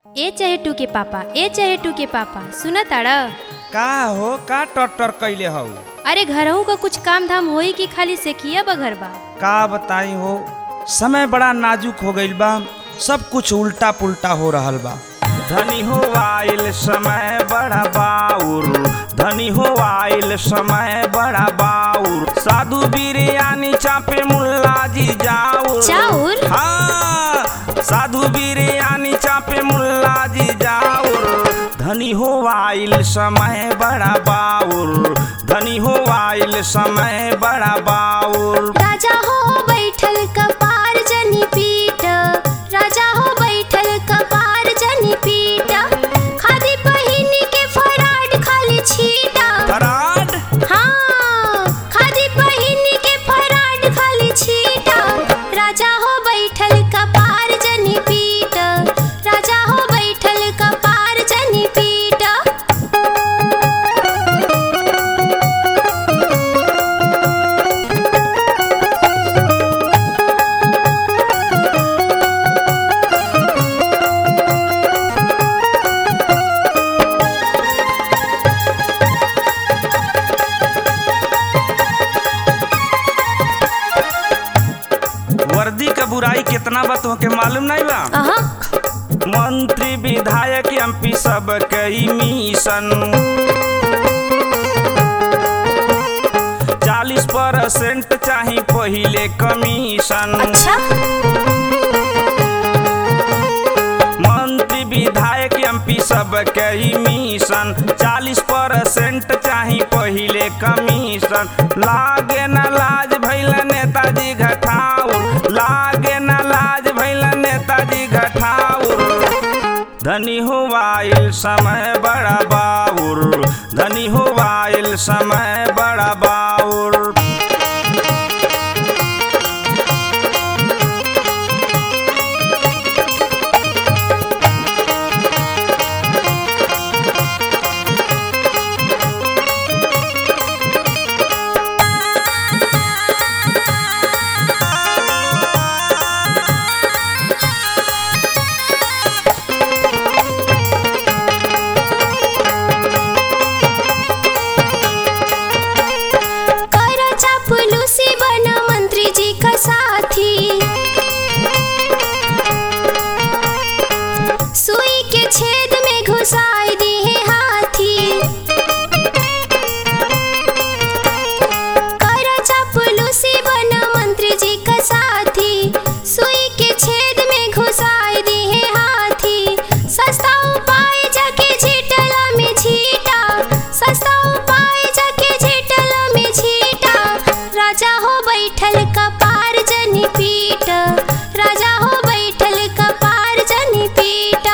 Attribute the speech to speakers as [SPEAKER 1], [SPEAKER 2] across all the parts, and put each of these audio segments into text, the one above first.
[SPEAKER 1] ए चहेटू के पापा ए चहेटू के पापा सुना ताड़ा
[SPEAKER 2] का हो का टटर कैले हौ
[SPEAKER 1] अरे घरहू का कुछ काम धाम होई कि खाली सेखिया बघर बा
[SPEAKER 2] का बताई हो समय बड़ा नाजुक हो गईल बा सब कुछ उल्टा पुल्टा हो रहल बा धनी हो आइल समय बड़ा बाउर धनी हो आइल समय बड़ा बाउर साधु बिरयानी चापे मुल्ला जी जाऊर
[SPEAKER 1] चाउर?
[SPEAKER 2] हाँ साधु बिरयानी चापे मुल्ला जी जाऊर धनी हो आइल समय बड़ा बाउर धनी हो आइल समय बड़ा बाउर
[SPEAKER 3] राजा हो बैठल कपार जनी पीट राजा हो बैठल कपार जनी पीट खादी पहिनी के फराड खाली छीटा
[SPEAKER 2] फराड
[SPEAKER 3] हाँ खादी पहिनी के फराड खाली छीटा राजा हो बैठल कपार जनी पीट राजा हो बैठल कपार जनी पीट
[SPEAKER 2] वर्दी का बुराई कितना बा तोहके मालूम नहीं बा
[SPEAKER 3] अहा
[SPEAKER 2] मंत्री विधायक एमपी सब कई मिशन चालीस परसेंट चाही पहिले कमीशन
[SPEAKER 3] अच्छा
[SPEAKER 2] मंत्री विधायक एमपी सब कई मिशन चालीस परसेंट चाही पहिले कमीशन लागे न लाज भैल नेताजी घटाउर लागे न लाज भैल नेताजी घटाउर धनी हो आइल समय बड़ा बाउर धनी हो आइल समय बड़ा बाउर
[SPEAKER 3] कर चापलूसी बना मंत्री जी का साथी सुई के छेद में घुसाई दी है हाथी कर चापलूसी बना मंत्री जी का साथी सुई के छेद में घुसाई दी है हाथी सस्ता उपाय जाके झीटला में झीटा सस्ता उपाय जाके झीटला में झीटा राजा हो बैठल कपार जनी पीट राजा हो बैठल कपार जनी पीटा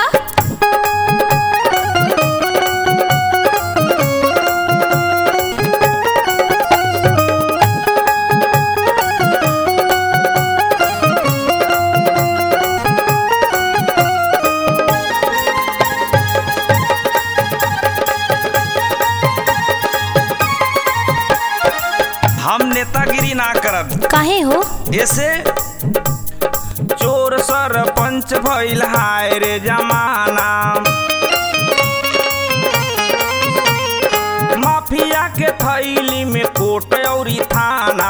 [SPEAKER 2] हम नेतागिरी ना करब
[SPEAKER 3] काहे हो
[SPEAKER 2] ऐसे चोर सरपंच भइल हाय रे जमाना माफिया के थैली में कोट औरी थाना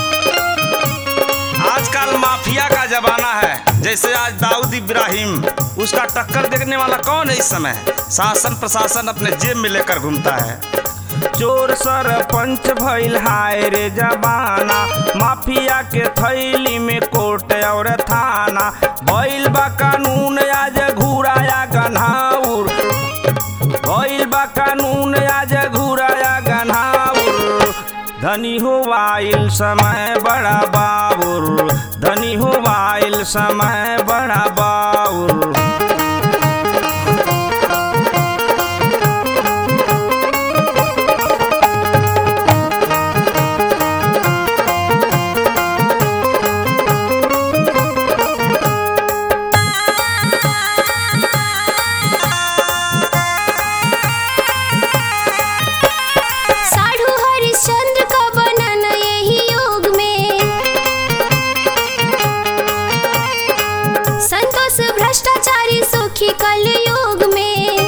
[SPEAKER 2] आजकल माफिया का जमाना है जैसे आज दाऊद इब्राहिम उसका टक्कर देखने वाला कौन है इस समय शासन प्रशासन अपने जेब में लेकर घूमता है चोर सरपंच भइल हाय रे जबाना माफिया के थैली में कोर्ट और थाना भइल बा कानून आज घुराया गन्हाउर भइल बा कानून आज घुराया गन्हाउर धनी हो आइल समय बड़ा बाबुर धनी हो आइल समय बड़ा बाउर
[SPEAKER 3] साढ़ू हरिश्चंद्र का बनन यही युग में युग में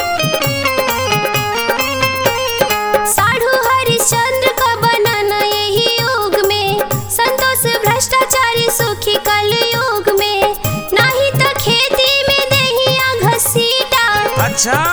[SPEAKER 3] साढ़ू हरिश्चंद्र का बनाना यही युग में संतोष भ्रष्टाचारी सुखी कल युग में नहीं तो खेती में दहिया घसीटा
[SPEAKER 2] अच्छा